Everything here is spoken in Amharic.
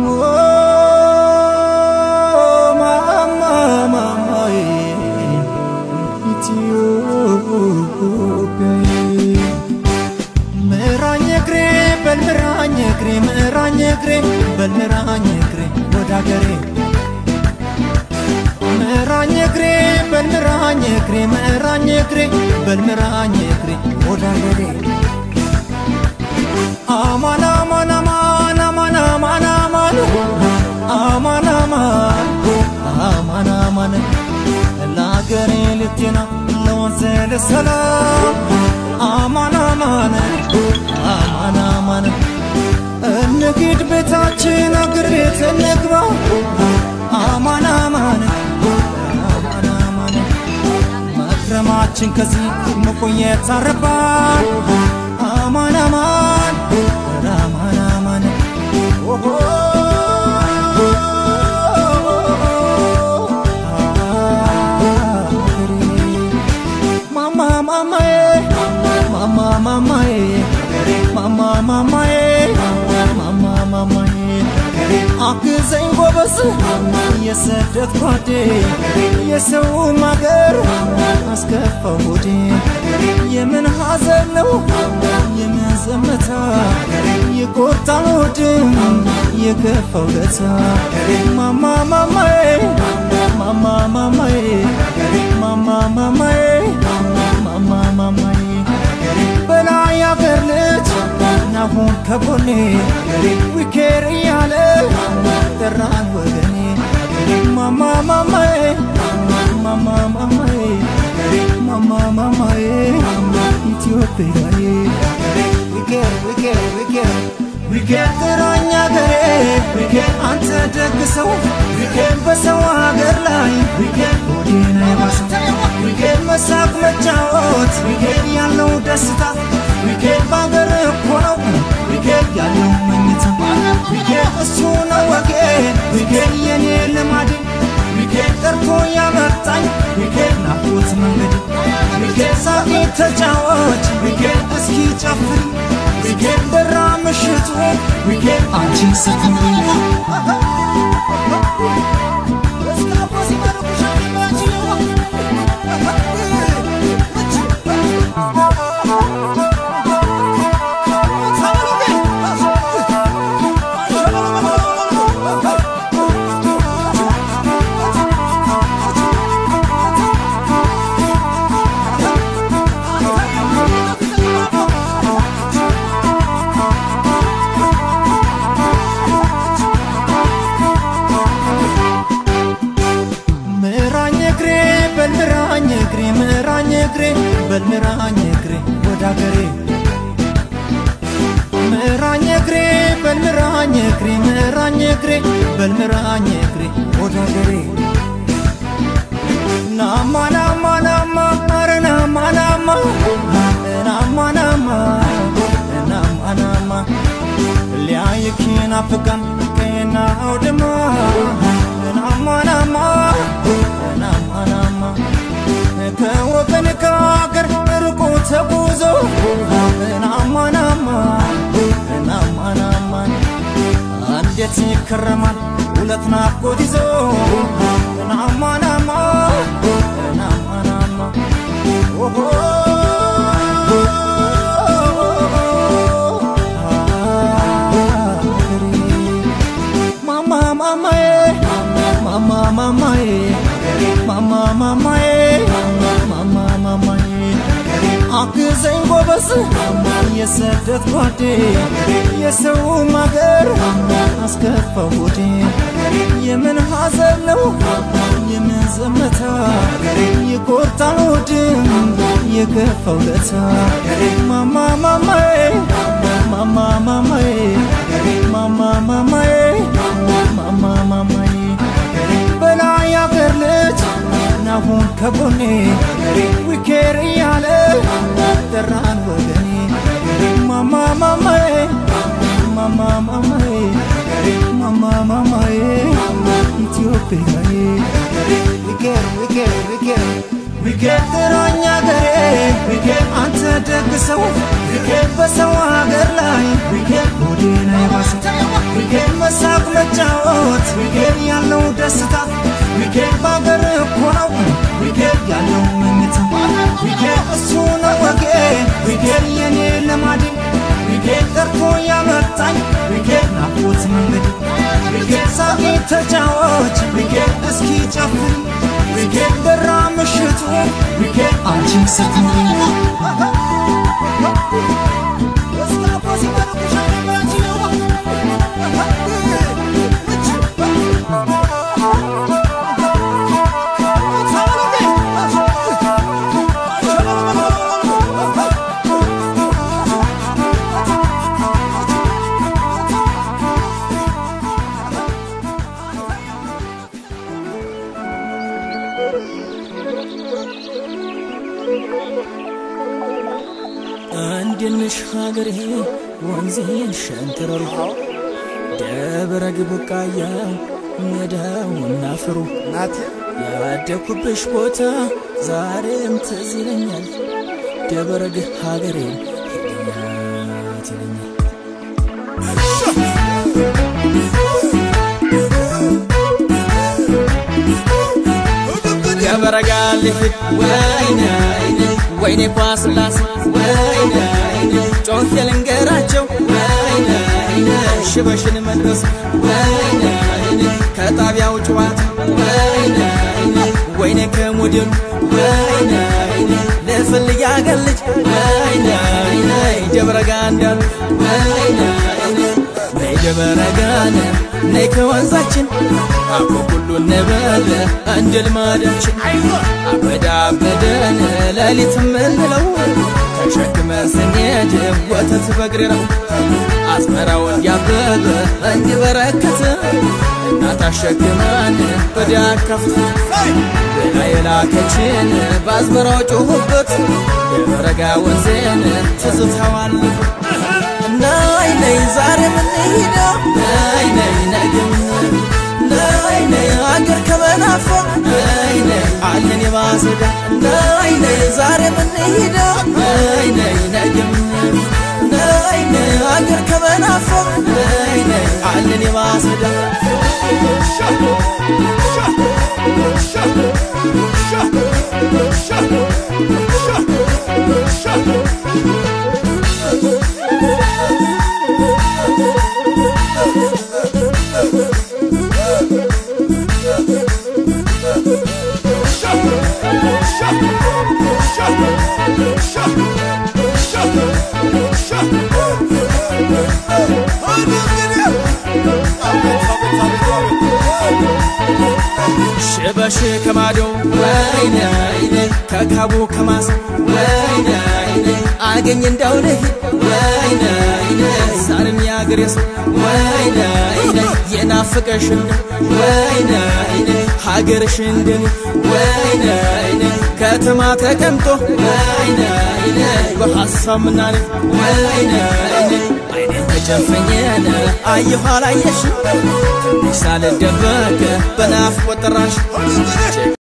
ማማ ማማዬ ኢትዮጵያዬ ምራኝ እግሬ በል ምራኝ እግሬ ምራኝ እግሬ በል ምራኝ እግሬ ወደ አገሬ ምራኝ እግሬ በል ምራኝ እግሬ ምራኝ እግሬ በል ምራኝ እግሬ ወደ አገሬ አማን አማን አማን አማን አማን አማን አማን አማን አማን አማን ለአገሬ ልቴና ለወንዝ ልሰላም አማን አማን አማን አማን እንግድ ቤታችን አገር ቤት እንግባ አማን አማን አማን አማን መክረማችን ከዚህ መቆየት አረባን አማን አማን አማን አማን ኦሆ ማማ ማማዬ ማማ ማማዬ ማማ ማማዬ ማማ ማማዬ አግዘኝ ጎበዝ የስደት ጓዴ የሰው ማገር አስከፋው ሆዴ የምን ሐዘን ነው የምን ዘመታ ይቆርጣል ሆድም የከፋው ለታ ማማ ማማዬ ማማ ማማዬ ማማ ማማዬ ማማ ማማዬ በላይ አገር ልጅ ናሁን ከጎኔ ዊኬር እያለ ጠራን ወገኔ ማማ ማማዬ ማማ ማማዬ ማማ ማማዬ ኢትዮጵያዬ ዊኬር ዊኬር ዊኬር ዊኬር ጥራኝ አገሬ ዊኬር አንተ ደግ ሰው ዊኬር በሰው ሀገር ላይ ዊኬር ሆዴን አይባሰው ዊኬር መሳቅ መጫወት ዊኬር ያለው ደስታ ዊኬር በአገር እኮ ነው ዊኬር ያለው መኝታ ዊኬር እሱ ነው ወጌ ዊኬር የኔ ልማዴ ዊኬር ጠርቶ ያመጣኝ ዊኬር ናፍቆት መንገድ ዊኬር ሳቂ ተጫወች ዊኬር እስኪ ጨፍሪ ዊኬር በራ ምሽቱ ዊኬር አንቺን ስትኖሪ ምራኝ እግሬ በል ምራኝ እግሬ ምራኝ እግሬ በል ምራኝ እግሬ ወደ አገሬ ምራኝ እግሬ በል ምራኝ እግሬ ምራኝ እግሬ በል ምራኝ እግሬ ወደ አገሬ ናማ ናማ ናማ ኧረ ናማ ናማ ናማ ናማ ናማ ናማ ሊያይክ ናፍቃን ቀና አውድማ ናማ ናማ ናማ ናማ ከወገን ከአገር ርቆ ተጉዞ ናማ ናማ ናማ ናማ እንዴት ይከረማል ሁለት ናፍቆት ይዞ ናማ ናማ ናማ ናማ ኦሆ ማማ ማማዬ ማማ ማማዬ ማማ ማማዬ ማማ ማማዬ አግዘኝ ጎበዝ የስደት ጓዴ የሰው ማገር አስከፋው ሆዴ የምን ሐዘን ነው የምን ዘመታ ይቆርጣል ሆድም የከፋው ለታ ማማ ማማዬ ማማ ማማዬ ማማ ማማዬ ማማ ማማዬ በላይ አገር ልጅ ናሁን ከጎኔ ዊኬር እያለ ጠራን ወገኔ ማማ ማማዬ ማማ ማማዬ ማማ ማማዬ ኢትዮጵያዬ ዊኬር ዊኬር ዊኬር ዊኬር ጥራኝ አገሬ ዊኬር አንተ ደግ ሰው ዊኬር በሰው ሀገር ላይ ዊኬር ሆዴን አይባሰው ዊኬር በሳቅ መጫወት ዊኬንድ ያለው ደስታ ዊኬንድ በአገር እኮ ነው ዊኬንድ ያለው መኝታ ዊኬንድ እሱ ነው ወጌ ዊኬንድ የኔ ልማዴ ዊኬንድ ጠርቶ ያመጣኝ ዊኬንድ ናፍቆት መንገድ ዊኬንድ ሳቂ ተጫወች ዊኬንድ እስኪ ጨፍሪ ዊኬንድ በራ ምሽቱ ዊኬንድ አንቺን ስትኖሪ አንድንሽ ሀገሬ ወንዜን ሸንተረሩ ደብረ ግቡቃያ ሜዳውና ፍሩ ያደኩብሽ ቦታ ዛሬም ትዝ ይለኛል። ደብረ ግህ ሀገሬን ሄደኛት ይለኛል። ደብረ ጋ ልሂድ ወይኔ ወይኔ ኳስላስ ወይኔ ጮኬ ልንገራቸው ወይኔ ሽበሽን መድረስ ወይኔ ከጣቢያው ጨዋታ ወይኔ ወይኔ ከሞዴሉ ወይኔ ልፈልግ ያገር ልጅ ወይኔ ደብረ ጋ እንዳሉ ወይኔ ነይ ደብረ ጋነ ነይ ከወንዛችን አቦ ሁሉ ነበረ እንደ ልማዳችን አበዳ አበደን ሌሊት ምንለው ተሸክመን ስንሄድ ወተት በግሬ ነው አዝመራው እንዲያበበ እንዲበረከት እናት አሸክማን በዳ ከፍት ሌላ የላከችን በአዝመራው ጮሁበት የበረጋ ወንዜን ትዝታዋል ናይ ነይ ዛሬ ምንሄዳ ናይ ነይ ነገ ምን ናይ ነይ አገር ከመናፈቅ ናይ ነይ አለን የማሰዳ ናይ ነይ ዛሬ ምንሄዳ ናይ ነይ ነገ ምን ናይ ነይ አገር ከመናፈቅ ናይ ነይ አለን የማሰዳ ሽበሽ ከማዶ ወይኔ ከካቡ ከማስ ወይኔ አገኝ እንዳው ልሂድ ወይኔ ዛሬም ያገሬ ሰው ወይኔ የናፍቀሽ ወይኔ ሀገርሽ እንደኔ ወይኔ ከተማ ተቀምጦ ወይኔ በሐሳብ ምናኔ ወይኔ አይኔን ተጨፈኘን አየኋ ላየሽ ትንሽ ሳልደበቅ በናፍቆት ጠራሽ